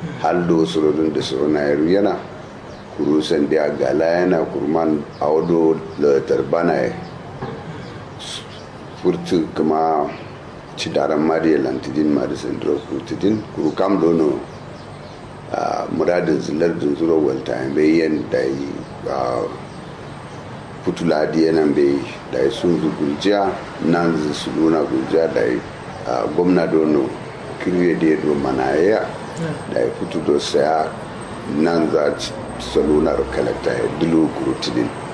haldo surodun da suruna yana kurusan da gala yana kurman audo da tarbana ya furtu kuma ci daren mariya lantidin madison drug furtidin kuru kam dono muradin zilar din zuro walta bai yan da yi kutula di yanan bai da yi sun guljiya nan su nuna guljiya da yi gwamna dono kirye da ya do manaya da ya fito do saya nan za salunar kalakta ya dilo kurutidin